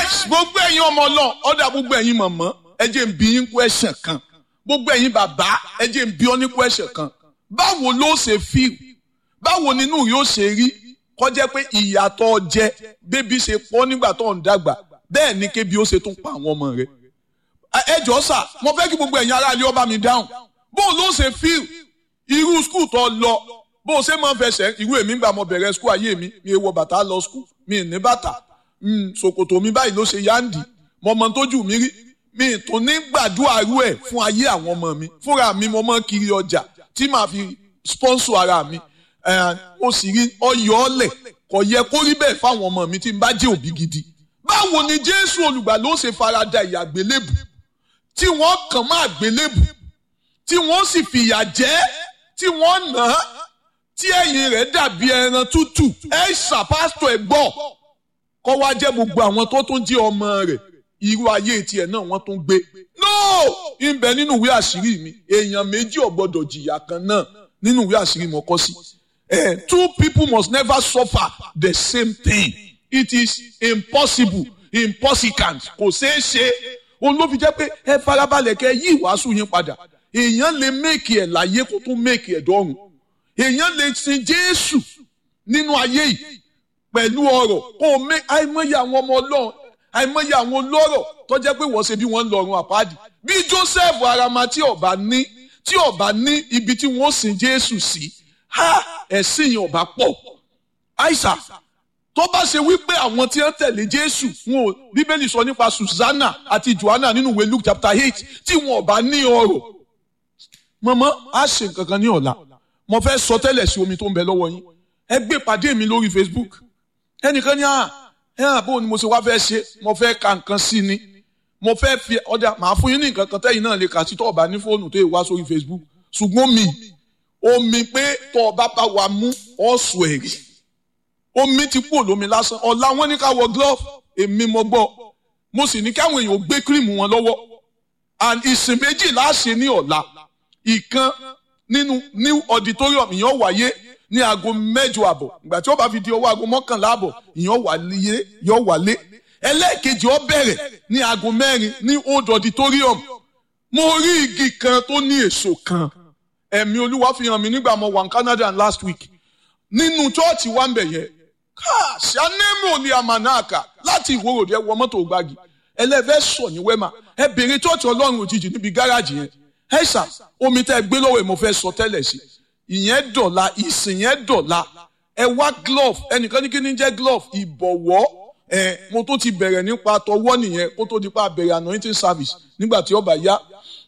nice gbogbo ẹ̀yin ọmọ náà ọ̀dà gbogbo ẹ̀yin mọ̀mọ́ ẹ jẹ́ n bi yín question kan gbogbo ẹ̀yin bàbá ẹ jẹ́ n bi ọ́ ní question kan báwo ló ṣe feel báwo nínú yóò ṣe rí kọjá pé ìyàtọ̀ jẹ bébí ṣe pọ̀ nígbà tó ń dàgbà bẹ́ẹ̀ ni kébi ó ṣe tún pa àwọn ọmọ rẹ̀ ẹ jọ sà mo fẹ́ kí gbogbo ẹ̀yin aráàlú ọba mi dáhùn bó ló ṣe feel irú skul tó lọ bó ṣe máa ń fẹsẹ̀ irú èmi gbà mo bẹ̀rẹ̀ skul ayé mi mi wọ bàtà lọ skul mi ní bàtà ṣòkòtò mi báyìí ló ṣe yáǹdì mo mọ tójú mi rí mi tó ní gbàdúrà rú ẹ̀ fún ayé àwọn ọmọ mi fúnra mi mo mọ kiri ọjà tí màá fi sponsor ara mi ó sì rí ọyọ ọlẹ kò yẹ kó rí bẹ́ẹ̀ fáwọn ọmọ mi tí n bá jẹ́ òbí gidi báwo ni jésù olùgbà ló ṣe farada ìyà àgbélébù tí wọ́n kàn má àgbélébù tí wọ́n sì fìyà jẹ tí wọ́n nà á tí ẹ̀yìn rẹ̀ dàbí ẹran tútù ẹ ṣàpásítọ̀ ẹ gbọ́ kọ́ wá jẹ́ gbogbo àwọn tó tún jẹ́ ọmọ rẹ̀ irú ayé tiẹ̀ náà wọ́n tún gbé no ìbẹ̀ nínú ìwé àṣírí mi èèyàn méjì ò gbọ́dọ̀ jìyà kan náà nínú ìwé àṣírí mo kọ sí eh, two people must never suffer the same thing it is impossible impossible kò ṣeé ṣe òun ló fi jẹ́ pé ẹ farabalẹ̀ kẹ́ yí ìwàásù yín padà èèyàn lè méèkì ẹ̀ láyé kó tún méèkì ẹ̀ dọ́run èèyàn lè sin Jésù nínú ayé yìí pẹ̀lú ọ̀rọ̀ kó o mé àìmọye àwọn ọmọ Ọlọ́run àìmọye àwọn olóró tó jẹ́ pé wọ́n ṣe bí wọ́n ń lọ́run àpáàdì bí Joseph arama tí ọba ní tí ọba ní ibi tí wọ́n sin Jésù sí ha ẹ̀sìn yẹn ọba pọ̀ àìsà tó bá ṣe wípé àwọn tí wọ́n tẹ̀lé Jésù wọn ò Bíbélì sọ nípa Susanna àti Joanna nínú ìwé Luke chapter eight tí wọn ọba ní ọrọ̀ mọ̀mọ́ á ṣe nǹkan kan ní ọ̀la mo fẹ́ sọ tẹ́lẹ̀ sí omi tó ń bẹ lọ́wọ́ yín ẹ gbé pàdé mi lórí Facebook ẹnìkan ní à ẹ hàn bó ni mo ṣe wá fẹ́ ṣe mo fẹ́ ka nǹkan sí ni mo fẹ́ fi ọjà màá fún yín ní nǹkan kan tẹ́yìn náà lè kà sí tó ọba ní fóònù tó yẹ wá sórí Facebook ṣùgbọ́n mi omi pé tó ọba bá wa mú ọ̀sùn ẹ̀rí omi ti kú olómi lásán ọ̀la wọn ní ká wọ glove èmi mo gbọ́ mo sì ní káwọn èèyàn gbé kírìmù wọn lọ́wọ́ and ìsìn méjì láṣẹ ní ọ̀la ìkan nínú new auditorium ìyẹn wáyé ní aago mẹ́jọ àbọ̀ ìgbà tí ó bá fi di ọwọ́ aago mọ́kànlá àbọ̀ ìyẹn wálé yọ wálé ẹlẹ́ẹ̀kejì ó bẹ̀rẹ̀ ní aago mẹ́rin ní old auditorium mo rí igi kan tó ní èso kan ẹ̀mí olúwa fi hàn mí nígbà mo wà ní Canada last week nínú chọ́ọ̀chì wa ń bẹ̀ yẹn ṣàánẹ́mù ni àmànàkà láti ìwòròdì ẹ wọ mọ́tò gbági ẹlẹ́fẹ́ sọ ní wẹ́mà ẹ bèrè chọ́ọ̀chì ọlọ́run òjijì níbi gáràjì yẹn ẹ ṣà omi tẹ́ ẹ gbé lọ́wọ́ ẹ mo fẹ́ sọ tẹ́lẹ̀ sí ìyẹn dọ̀la ìsìn yẹn dọ̀la ẹ wá glove ẹnìkan ní kí ni jẹ́ glove ìbọ̀wọ́ ẹ mo tó ti bẹ̀rẹ̀ nípa tọwọ́ nìyẹn kó tó di pa bẹ̀rẹ̀ anointing service nígbà tí ó bá yá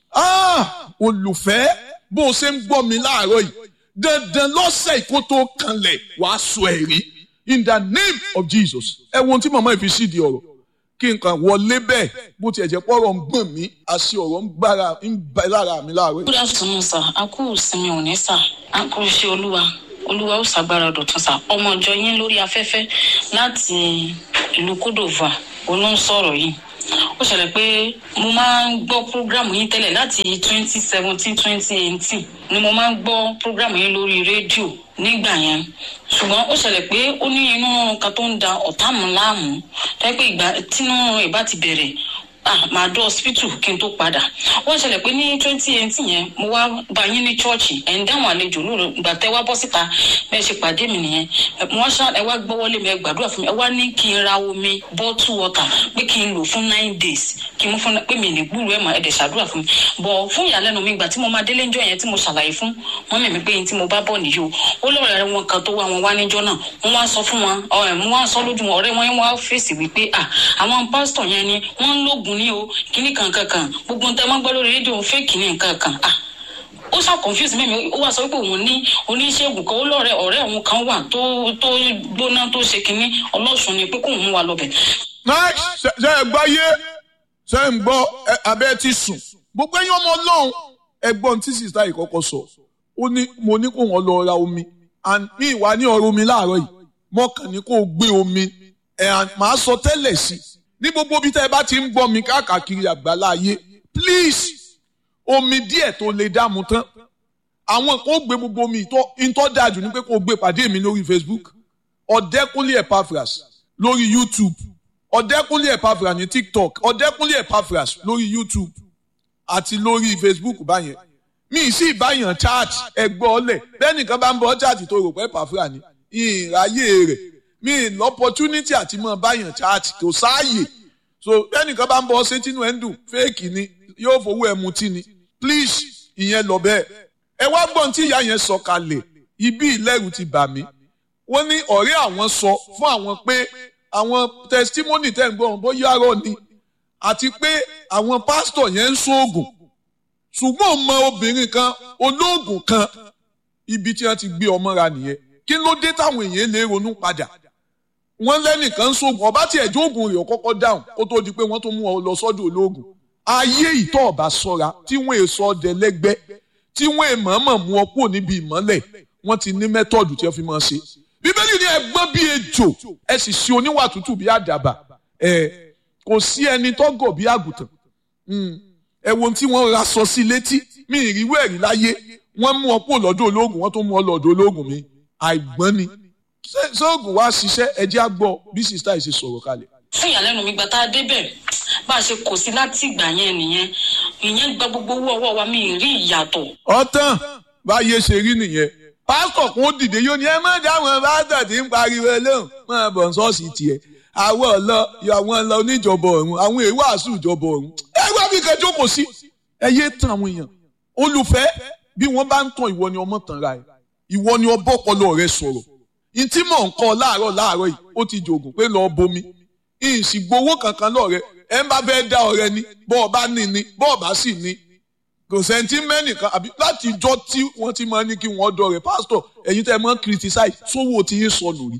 olùfẹ́ bó o ṣe ń gbọ́ mi láàárọ̀ yìí dandan lọ́sẹ̀ kó tó kanlẹ̀ wàá sọ ẹ̀rí in the name of Jesus ẹ wo ohun tí màmá yìí fi sí di ọ̀rọ̀ kí n kàn wọlé bẹ́ẹ̀ bó tiẹ̀ jẹ́ pọ́rọ̀ ń gbọ̀n mí àṣì ọ̀rọ̀ ń gbára ń bẹ lára mi láàárọ̀ yìí. good afternoon sir a kú ìsinmi òní sir a kú iṣẹ́ olúwa olúwa ó ṣàgbára dọ̀tun sir ọmọ ìjọ yín lórí afẹ́fẹ́ láti ìlú kódòvà olóńsọ̀rọ̀ yìí ó ṣẹlẹ̀ pé mo máa ń gbọ́ prógrámù yín tẹ́lẹ̀ láti twenty seventeen twenty eighteen ni mo máa ń gbọ́ prógrámù yín lórí rédíò nígbà yẹn ṣùgbọ́n ó ṣẹlẹ̀ pé ó ní inú kan tó ń da ọ̀tá mi láàmú tẹ́ pé ìgbà tínú ìbá ti bẹ̀rẹ̀ ah màá dọ́ hospital kí n tó padà wọ́n ṣẹlẹ̀ pé ní twenty eighteen yẹn mo wá bá yín ní chọ́ọ̀chì ẹ̀ ń dáhùn àlejò lóru ìgbà tẹ́ wá bọ́ síta bẹ́ẹ̀ ṣe pàdé mi nìyẹn wọ́n ṣá ẹ wá gbọ́wọ́lé mi ẹ gbàdúrà fún mi ẹ wá ní kí n ra omi bottle water pé kí n lò fún nine days kí n mú fún pé mi ní gbúrú ẹ̀ mà ẹ̀ dẹ̀ ṣàdúrà fún mi bọ̀ fún ìyàlẹ́nu mi ìgbà tí mo máa délé ńjọ́ yẹn tí mo ṣàlàyé fún wọn mẹ̀mí pé tí mo bá bọ̀ nìyí o ó lọ́rọ̀ wọn kan tó wá wọn wá níjọ́ náà wọ́n wá sọ fún wọn ọ̀rẹ́ mo wá sọ lójú wọn ọ̀rẹ́ wọn wá fèsì wípé à àwọn pásítọ̀ yẹn ni wọ́n ń lógun ní o kíní kankan kan gbogbo ń tẹ́ máa gbọ́ lórí rédíò fake ní nǹkan kan ah ó ṣá confuse mímí ó wá sọ pé òun ní oníṣègùn kan ó lọ́rẹ̀ ọ̀rẹ́ òun kan wà tó tó gbóná tó ṣe kínní ọlọ́sùn ni pé kóun mú wa lọ́bẹ̀. ṣe ẹ gbáyé ṣe ń gbọ́ abẹ́ ti sùn gbogbo ẹ̀yin ọmọ ọlọ́run ẹgbọ́n tí sista yìí kọ́kọ́ sọ ó ní mo ní kó wọn lọ ra omi and mi ìwà ní ọ̀rọ̀ omi láàárọ̀ yìí mọ́kàn ní kó gbé omi ẹ̀ máa sọ tẹ́lẹ̀ sí i ní gbogbo bí tẹ́ ẹ bá ti ń gbọ́ mi káàkiri àgbàlá ayé please omi díẹ̀ tó lè dààmú tán àwọn kò gbé gbogbo omi ìtọ́ ìtọ́ dájú ní pé kò gbé pàdé mi lórí Facebook ọ̀dẹ́kúnlé Epaphras lórí YouTube ọ̀dẹ́kúnlé Epaphras ní tiktok ọ̀dẹ́kúnlé Epaphras lórí youtube àti lórí facebook báyẹn mi sì báyàn chat ẹgbọ́ ọlẹ̀ bẹ́ẹ̀ nìkan bá ń bọ́ chat tó rò pé Epaphras ní ìráyè rẹ̀ mi lọ́pọ̀tunity àti mọ̀ báyàn chat kò sáàyè so bẹ́ẹ̀ nìkan bá ń bọ́ ṣé tínú ẹ̀ ń dùn fake ni yóò fowó ẹ̀ mutí ni please ìyẹn lọ bẹ́ẹ̀ ẹ wá gbọ́n tí ìyá yẹn sọ kalẹ̀ ibi ìlẹ́rù ti bà mí wọ́n ní ọ̀rẹ́ àwọn sọ fún àwọn pé àwọn testimony tẹ̀ ń gbọ́ wọn bóyá rọ ni àti pé àwọn pásítọ̀ yẹn ń ṣoògùn ṣùgbọ́n mọ obìnrin kan olóògùn kan ibi tí wọ́n ti gbé ọmọ ra nìyẹn kí ló dé táwọn èèyàn lè ronú padà wọ́n lẹ́nìkan ń ṣoògùn ọba tí ẹ̀jọ́ ògùn rẹ̀ kọ́kọ́ dáhùn kó tó di pé wọ́n tó mú ọ lọ sọ́dọ̀ olóògùn ayé ìtọ́ ọ̀bà sọ́ra tí wọ́n èso ọdẹ lẹ́gbẹ́ tí wọ́n èmọ̀ọ́mọ̀ mú ọ kúrò níbi ìmọ́lẹ̀ wọ́n ti ní mẹ́tọ́ọ̀dù tí wọ́n fi máa ṣe bíbélì ní ẹgbọ́n bíi ejò ẹ sì ṣe oníwà tútù bíi àdàbà ẹ kò sí ẹni tó gọ̀ bíi àgùntàn ẹ wo tí wọ́n ra sọ sí létí mi ìrírú ẹ̀rí láyé wọ́n mú ọ kúrò lọ́dọ̀ ológun wọ́n tó mú ọ lọ́dọ̀ ológun mi àìgbọ́n ni sóògùn wa ṣiṣẹ́ ẹjẹ́ á gbọ́ bí sista yìí ṣe sọ̀rọ̀ kalẹ̀. fún ìyàlẹ́nu mi gba tá a débẹ̀ bá a ṣe kò sí láti ìgbà yẹn nìyẹn ìyẹn gba gbogbo owó ọwọ́ wa mi ì rí ìyàtọ̀. ọ̀tàn báyé ṣe rí nìyẹn pásítọ̀ kún ó dìde yóò ní ẹ má dáwọn pásítọ̀ tí ń pariwo lóhùn máa bọ̀ ṣọ́ọ̀ṣì tiẹ̀ àwọn ọ̀lọ́ àwọn ọ̀lọ́ oníjọba ọ̀run àwọn èèwọ̀ àṣù ìjọba ọ̀run ẹ wá bí kan jókòó sí ẹ yé tan àwọn èèyàn olùfẹ́ bí wọ́n bá ń tan ìwọ ni ọmọ tàn ra ẹ ìwọ ni ọbọ̀ ọpọlọ rẹ sọ̀rọ̀ ntí mò ń kọ́ láàárọ̀ láàárọ̀ yìí ó ti jògùn pé lọ́ọ́ bomi ìsìgbowó kankan lọ́ọ̀rẹ́ ẹ ń bá fẹ́ dá ọ̀rẹ́ ni bọ́ọ̀ bá ní ni bọ́ọ̀ bá sì ní kò sẹ́ńtì mẹ́nìkan àbí láti ijọ́ tí wọ́n ti máa ní kí wọ́n dọ̀ rẹ̀ pásítọ̀ ẹ̀yin tẹ́ ẹ máa ń criticize sówó tí yín sọnù rí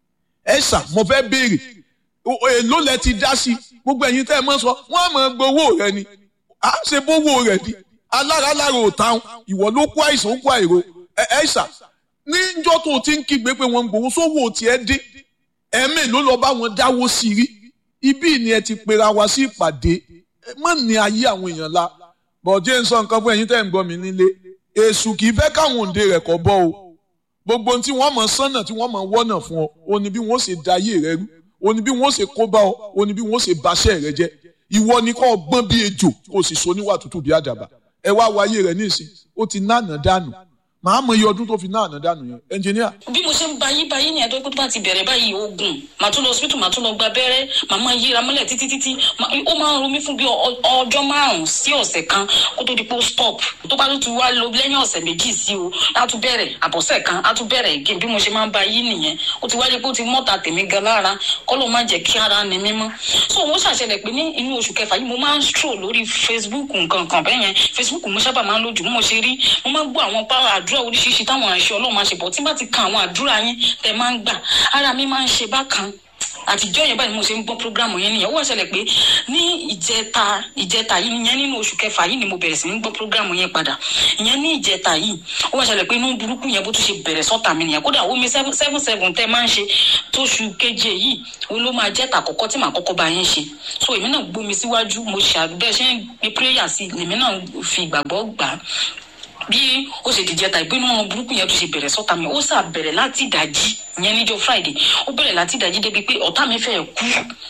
ẹ ṣà mo fẹ́ béèrè èló lẹ ti dá sí gbogbo ẹ̀yin tẹ́ ẹ máa sọ wọ́n máa gbowó rẹ ni à ń ṣe bówó rẹ ni alára lára ò táwọn ìwọ ló kó àìsàn ó kó àìró ẹ ṣà níjọ́ tó ti ń kígbe pé wọ́n ń gbowó sówó tiẹ̀ dé ẹ̀mí ló lọ bá wọn dáwó sí rí ibí ni ẹ ti pera wa sí ìpàdé mọ́ ní ayé àwọn èèyàn la bọ̀dé ń sọ nǹkan fún ẹ̀yin tẹ́ ń gbọ́ mi nílé èṣù kì í fẹ́ káwọn òǹde rẹ̀ kọ́ bọ́ o gbogbo ohun tí wọ́n mọ̀ sánà tí wọ́n mọ̀ wọ́nà fún ọ o ní bí wọ́n ṣe da ayé rẹ rú o ní bí wọ́n ṣe kó bá ọ o ní bí wọ́n ṣe baṣẹ́ rẹ jẹ́ ìwọ ni kò gbọ́n bí ejò kò sì so níwà tútù bí àdàbà ẹ wá wáyé rẹ nísìn ó ti náànà dànù màá mọ iye ọdún tó fi náànà dànù yẹn ẹnjìníà. bí mo ṣe ń bayí bayí ni àdókòtò bá ti bẹ̀rẹ̀ báyìí oògùn màá tún lọ hospital màá tún lọ gba abẹ́rẹ́ màá máa yíra mọ́lẹ̀ títí títí ó máa ń ro mí fún bí ọjọ́ márùn-ún sí ọ̀sẹ̀ kan kó tó di pé ó stop tó bá tún wá lọ lẹ́yìn ọ̀sẹ̀ méjì sí o á tún bẹ̀rẹ̀ àbọ̀sẹ̀ kan á tún bẹ̀rẹ̀ again bí mo ṣe máa ń bayí nìyẹn ó ti wáyé pé ó ti mọ́ta tèmi gan lára kọ́ ló má jẹ́ kí ara ni mímọ́ so wọ́n ṣàṣẹlẹ̀ pé ní inú oṣù kẹfà yìí mo máa ń stroll lórí Facebook nǹkan kan bẹ́ẹ̀ yẹn Facebook mo sábà máa ń lójú mo ṣe rí mo máa ń gbọ́ àwọn pàrọ̀ àdúrà oríṣiríṣi táwọn àṣẹ ọlọ́run máa ṣe bọ̀ tí bá ti kan àwọn àdúrà yín tẹ máa ń gbà ara mi máa ń ṣe bákan àtijọ́ yẹn báyìí mo ṣe ń gbọ́ programu yẹn nìyẹn ó wá ṣẹlẹ̀ pé ní ìjẹta ìjẹta yìí ìyẹn nínú oṣù kẹfà yìí ni mo bẹ̀rẹ̀ sí ní gbọ́ programu yẹn padà ìyẹn ní ìjẹta yìí ó wá ṣẹlẹ̀ pé inú burúkú yẹn bó tún ṣe bẹ̀rẹ̀ sọ́tà mi nìyẹn kódà omi seven seven seven tẹ́ máa ń ṣe tóṣù keje yìí òun ló máa jẹ́ tàkọ́kọ́ tí màá kọ́kọ́ bá yín ṣe so èmi náà gbómi síwájú mo ṣàdúbẹ́ ṣe ń gbé prayer sí èmi náà fi ìgbàgbọ́ gbà á bí ó ṣe dìjẹ ta ìpinnu ọmọ burúkú yẹn tó ṣe bẹ̀rẹ̀ sọ́ta mi ó sà bẹ̀rẹ̀ láti ìdájí yẹn níjọ́ friday ó bẹ̀rẹ̀ láti ìdájí débi pé ọ̀tá mi fẹ́ kú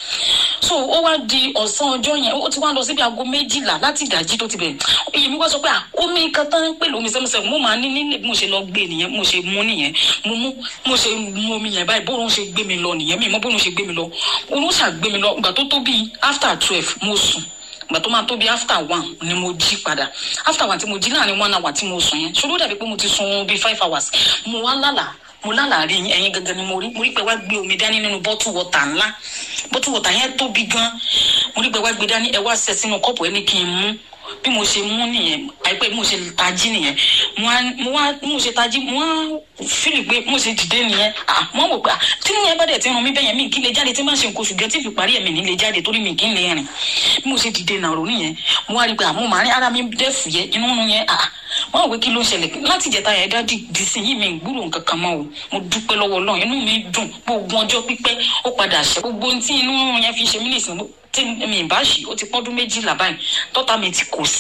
so ó wá di ọ̀sán ọjọ́ yẹn ó ti wá lọ síbi aago méjìlá láti ìdájí tó ti bẹ̀rẹ̀ èyí mi wá sọ pé omi kan tán ń pè lómi sẹ́musẹ́mu mo máa ní nílé mo ṣe lọ gbé nìyẹn mo ṣe mú nìyẹn mo mú mo ṣe mú omi yẹn báyìí bóun ṣe gbé mi lọ nìyẹn mi mọ bóun ṣe gbé mi lọ òun ṣàgbé mi lọ ìgbà tó tó bíi after twelve mo sùn ìgbà tó máa tó bí after one ni mo jí padà after one tí mo jí láàrin one hour tí mo sùn yẹn ṣòro dàbí pé mo ti sun bí five hours mo wá lálàá mo lálàá rí ẹyin gangan ni mo rí mo rí pé wá gbé omi dání nínú bottle water ńlá bottle water yẹn tóbi gan mo rí pé wá gbé dání ẹ wá ṣẹ sínú kọ́ọ̀pù ẹ ní kí n mú bí mo ṣe mú nìyẹn àìpẹ́ mo ṣe tají nìyẹn mo wá mo ṣe tají mo wá fílì pé mo ṣe dìde nìyẹn ah mo wò pé tí mo yẹn bá dẹ̀ ti ràn mí bẹ́yẹn mi kí lè jáde tí má ṣe nǹkan oṣù gẹ́ tí fi parí ẹ̀mí ní lè jáde torí mi kí n lè rìn bí mo ṣe dìde nàró nìyẹn mo wá rí pé àmọ́ màá rí ara mi dẹ́ fìyẹ́ inú nu yẹn ah wọn wò kí ló ń ṣẹlẹ̀ láti ìjẹta yẹn dá di sí yìí mi gbúrò nǹkan kan mọ́ o mo dúpẹ́ lọ́wọ́ Ọlọ́run inú mi dùn gbogbo ọjọ́ pípẹ́ ó padà ṣe gbogbo tí inú yẹn fi ṣe mí nìsín tí mi bá ṣì ó ti pọ́dún méjìlá báyìí tọ́ta mi ti kò sí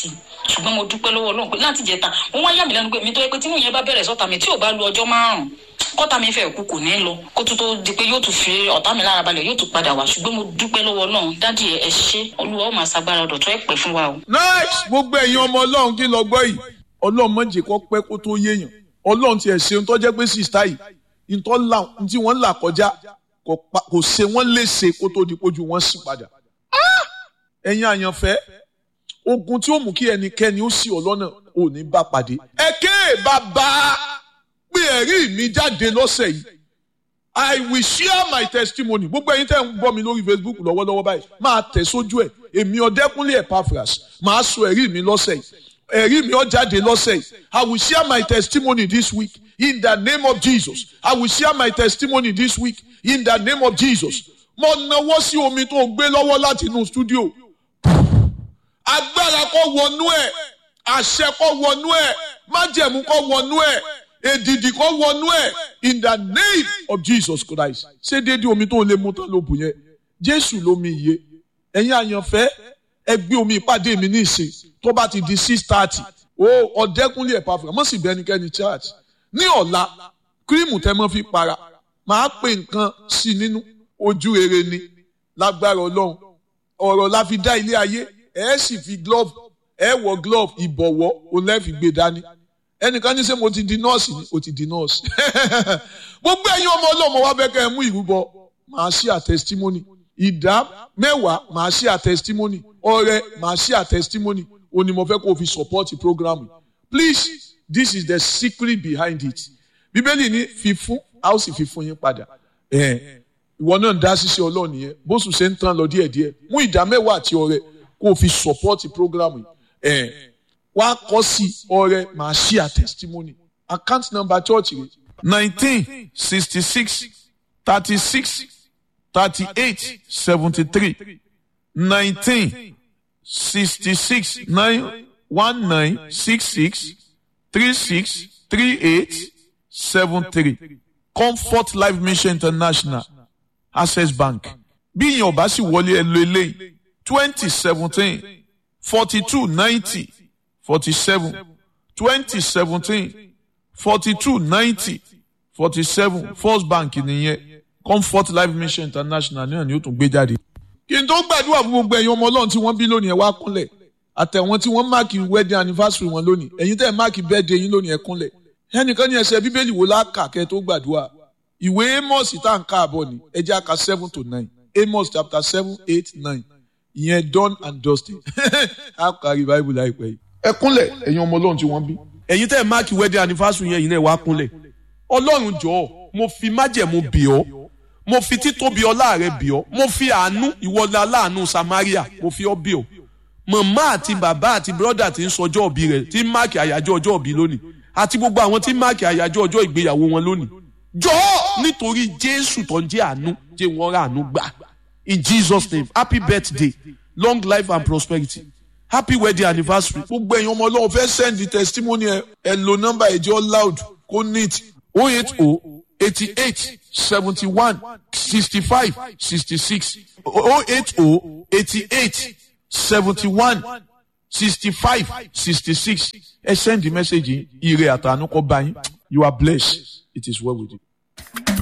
ṣùgbọ́n mo dúpẹ́ lọ́wọ́ ọlọ́run pé láti jẹta wọ́n wá yà mí lẹ́nu pé mi tó yẹ pé tí nìyẹn bá bẹ̀rẹ̀ sọ́ta mi tí ò bá lu ọjọ́ márùn-ún kọ́ta mi fẹ́ kú kò ní lọ kó tó tó di pé yóò tún fi ọ̀tá mi lára balẹ̀ yóò tún padà wá ṣùgbọ́n mo dúpẹ́ lọ́wọ́ ọlọ́run dádì ẹ ṣé olúwa ó máa ṣagbára ọ̀dọ̀ ẹ pẹ́ fún wa o. nice gbogbo ẹ̀yin ọmọ ọlọ́run kí lọ gbọ́ yìí ọlọ́run má jẹ́ kó pẹ́ kó tó yéèyàn ọlọ́run tiẹ̀ ṣe ń tọ́jẹ́ pé sista yìí ntọ́ là ntí wọ́n là kọjá kò ṣe wọ́n léṣe kó tó di pójú wọn sì padà. ẹ̀yin àyànfẹ́ ogun tí ó mú kí ẹnikẹ́ni ó sì ọ lọ́nà ò ní bá pàdé. ẹ ké bàbá pé ẹ̀rí mi jáde lọ́sẹ̀ yìí I will share my testimony gbogbo ẹ̀yin tẹ́ ń bọ́ mi lórí Facebook lọ́wọ́lọ́wọ́ báyìí máa tẹ̀ sójú ẹ̀ èmi ọ̀dẹ́kúnlé Epaphras máa sọ ẹ̀rí mi lọ́sẹ̀ yìí ẹ̀rí mi ó jáde lọ́sẹ̀ yìí I will share my testimony this week in the name of Jesus I will share my testimony this week in the name of Jesus mo nawọ́ sí omi tó gbé lọ́wọ́ láti inú studio agbára kó wọnú ẹ̀ àṣẹ kó wọnú ẹ̀ májẹ̀mú kó wọnú ẹ̀ èdìdì kó wọnú ẹ̀ in the name of Jesus Christ ṣé déédéé omi tó lè mú tán ló bù yẹn Jésù lómi iye ẹ̀yin àyànfẹ́ ẹ gbé omi ìpàdé mi ní ìsìn tó bá ti di six thirty o ọ̀dẹ́kúnlé Epaphras mọ̀ sí bẹ́nikẹ́ni church ní ọ̀la kírímù tẹ́ mọ́ fi para máa pè nǹkan sí nínú ojú rere ni lágbára ọlọ́run ọ̀rọ̀ la fi dá ilé ayé ẹ sì fi glove ẹ wọ glove ìbọ̀wọ́ òun lẹ́ fi gbé dání ẹnìkan ní sẹ́ mo ti di nọ́ọ̀sì ni o ti di nọ́ọ̀sì gbogbo ẹ̀yin ọmọ ọlọ́mọ wa bẹ́ẹ̀ kẹ́ ẹ mú ìrúbọ màá ṣí à testimony ìdá mẹ́wàá màá ṣí à testimony ọrẹ màá ṣí à testimony o ní mo fẹ́ kó o fi support program please this is the secret behind it bíbélì ní fífún a ó sì fi fún yín padà ìwọ náà ń dá ṣíṣe ọlọ́run yẹn bóṣù ṣe ń tán lọ díẹ̀díẹ̀ mú ìdá mẹ́wàá àti ọrẹ kó o fi support program yìí wá kọ́ sí ọrẹ màá ṣí à testimony account number church rẹ nineteen sixty six thirty six thirty eight seventy three nineteen sixty six nine one nine six six three six three eight seven three comfort life mission international access bank bí ìyẹn ọba sì wọlé ẹ lo eléyìí twenty seventeen forty two ninety forty seven twenty seventeen forty two ninety forty seven first bank nìyẹn comfort life mission international náà ni ó tún gbé jáde. kí n tó gbàdúrà fún gbogbo ẹ̀yin ọmọ ọlọ́run tí wọ́n bí lónìí ẹ wá kúnlẹ̀ àtẹ̀wọ́n tí wọ́n máàkì wedding anniversary wọn lónìí ẹ̀yin tẹ́ ẹ̀ máàkì birthday yín lónìí ẹ kúnlẹ̀ ẹnìkan ní ẹsẹ̀ bíbélì wo láàkà kẹ́ tó gbàdúrà ìwé amos tá à ń káàbọ̀ ni ẹ jẹ́ àka seven to nine amos chapter seven eight nine ìyẹn done and dusted á kárí bible láìpẹ́ yìí. ẹ kúnlẹ̀ ẹ̀yin ọmọ ọlọ́run tí wọ́n bí. ẹ̀yin tẹ́ ẹ̀ máàkì wedding anniversary yẹn yìí náà wá kúnlẹ̀ ọlọ́run jọ̀ọ́ mo fi májẹ̀mú bì ọ́ mo fi títóbi ọlá rẹ bì ọ́ mo fi àánú ìwọlá aláàánú samaria mo fi ọ́ bì ọ́ màmá àti bàbá àti bírọ́dà tí ń sọjọ́ òbí rẹ̀ tí ń máàkì àyájọ́ ọjọ́ òbí lónìí àti gbogbo àwọn tí ń máàkì àyájọ́ ọjọ́ ìgbéyàwó wọn lónìí jọ̀ọ́ nítorí jésù tó ń jẹ́ àánú jẹ́ wọ́n rà àánú gbà in jesus name happy birthday long life and prosperity happy wedding anniversary. gbogbo ẹ̀yin ọmọ ọlọ́run fẹ́ send the testimony ẹ ẹ lo nọ́mbà ẹ̀jẹ̀ loud kó neat oh eight oh eighty eight seventy one sixty five sixty six oh eight oh eighty eight seventy one sixty five sixty six ẹ send the message yìí ire àtànú kó bá yín you are blessed it is well with you.